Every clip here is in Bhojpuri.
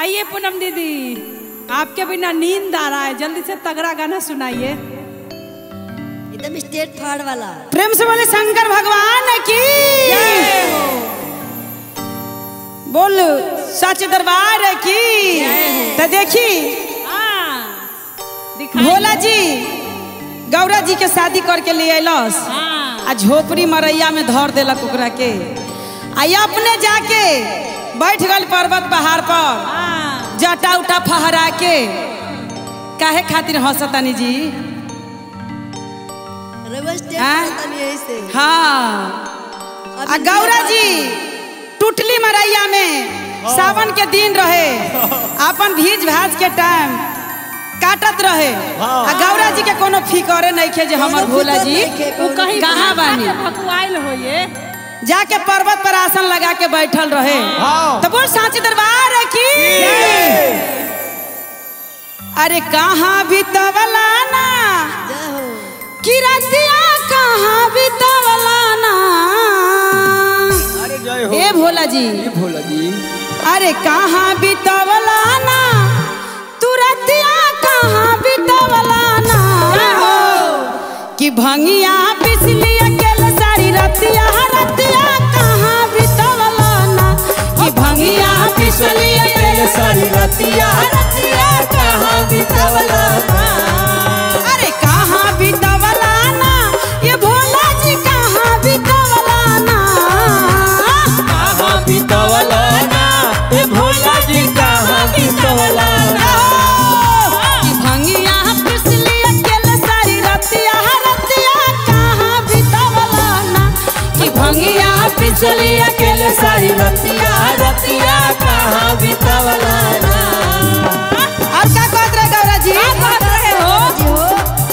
आइए पूनम दीदी आपके बिना नींद आ रहा है जल्दी से तगड़ा गाना सुनाइए एकदम स्टेट फाड़ वाला प्रेम से बोले शंकर भगवान की बोल सच दरबार की तो देखी भोला जी गौरा जी के शादी करके ले अलस आ झोपड़ी मरैया में धर देलक ओकरा के आ ये अपने जाके बैठ गल पर्वत पहाड़ पर जटा उटा फहरा के काहे खातिर हंसतानी जी रउआ स्टेट हाँ? फाड़ तनी यही से हाँ आ गौरा जी टुटली मरैया में सावन के दिन रहे अपन भीज भाज के टाइम काटत रहे आ गौरा जी के कोनो फिकरे नहीं खे जे हमर भोला जी कहीं कहाँ बानी भकुआइल होइए जाके पर्वत पर आसन लगा के बैठल रहे तो बोल सांची दरबार की अरे कहाँ बितवला ना जय हो कि रतिया कहाँ बितवला ना अरे जय हो ए भोला जी भोला जी अरे कहाँ बितवला ना तू रतिया कहाँ बितवला ना कि भंगिया पिसली अकेले सारी रतिया रतिया कहाँ बितवला ना कि भंगिया पिसली अकेले सारी रतिया रतिया कहाँ बितवला ना अरे कहाँ बितवला ना ये भोला जी कहाँ बितवला ना कहाँ बितवला ना ए भोला जी कहाँ बितवला ना कि भंगिया पिसली अकेले सारी रतिया रतिया कहाँ बितवला ना कि भंगिया पिसली अकेले सारी रतिया रतिया कहाँ बितवला ना और क्या कहत रहे गौरा जी कहत रहे हो जी हो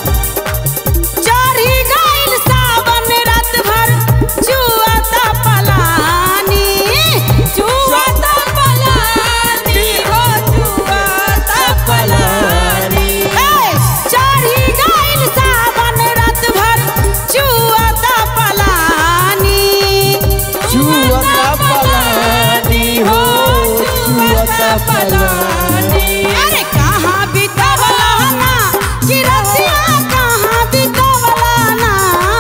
चढ़ी गइल सावन रात भर जुआता पलानी जुआता पलानी हो जुआता पलानी ए चढ़ी गइल सावन रात भर जुआता पलानी जुआता पलानी हो जुआता पलानी अरे कहाँ बितवला ना कि रतिया कहाँ बितवला ना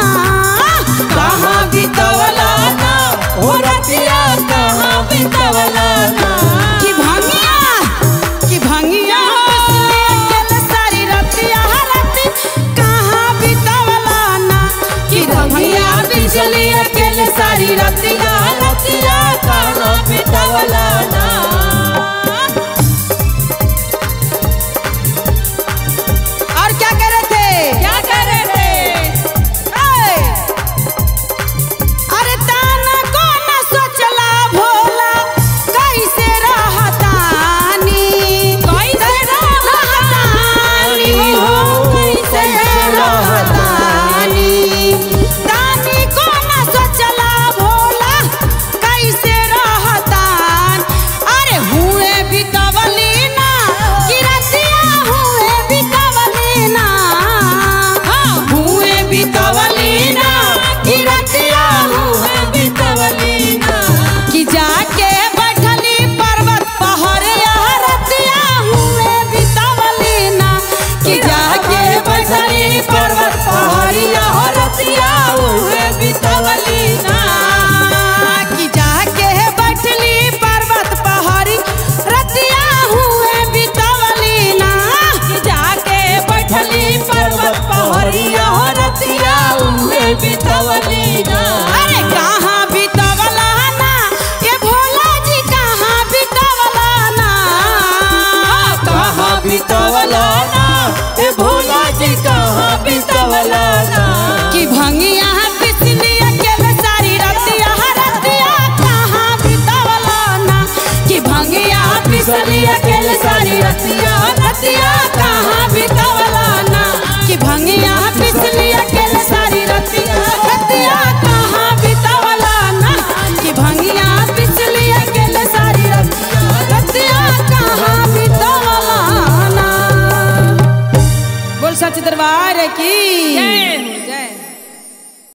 कहाँ बितवला ना हो रतिया कहाँ बितवला ना कि भंगिया कि भंगिया अकेले सारी रतिया रति कहाँ बितवला ना कि भंगिया बिजली अकेले सारी रतिया रतिया कहाँ बितवला ना और क्या कर रहे थे क्या कर रहे थे अरे ताना को न सोचला भोला कैसे रहतानी कैसे रहतानी हो कैसे रहतानी तानी को न सोचला भोला कैसे रहतान अरे हुए बितवली ना किरतिया हुए बितवली ना हुए बितवली ना किरतिया हुए बितवली ना कि जाके बैठली पर्वत पहाड़िया रतिया हुए बितवली ना कि जाके बैठली पर्वत पहाड़िया रतिया हुए बितवली ना कि जाके बैठली पर्वत पहाड़ी रतिया हुए बितवली ना कि जाके बैठली पर्वत पहाड़िया रतिया हुए बितवली ना अरे कहाँ बितवला ना ये भोला जी कहाँ बितवला ना कहाँ बितवला ना ए भोला जी कहाँ बितवला ना कि भंगिया पिसली अकेले सारी रतिया रतिया कहाँ बितवला ना कि भंगिया पिसली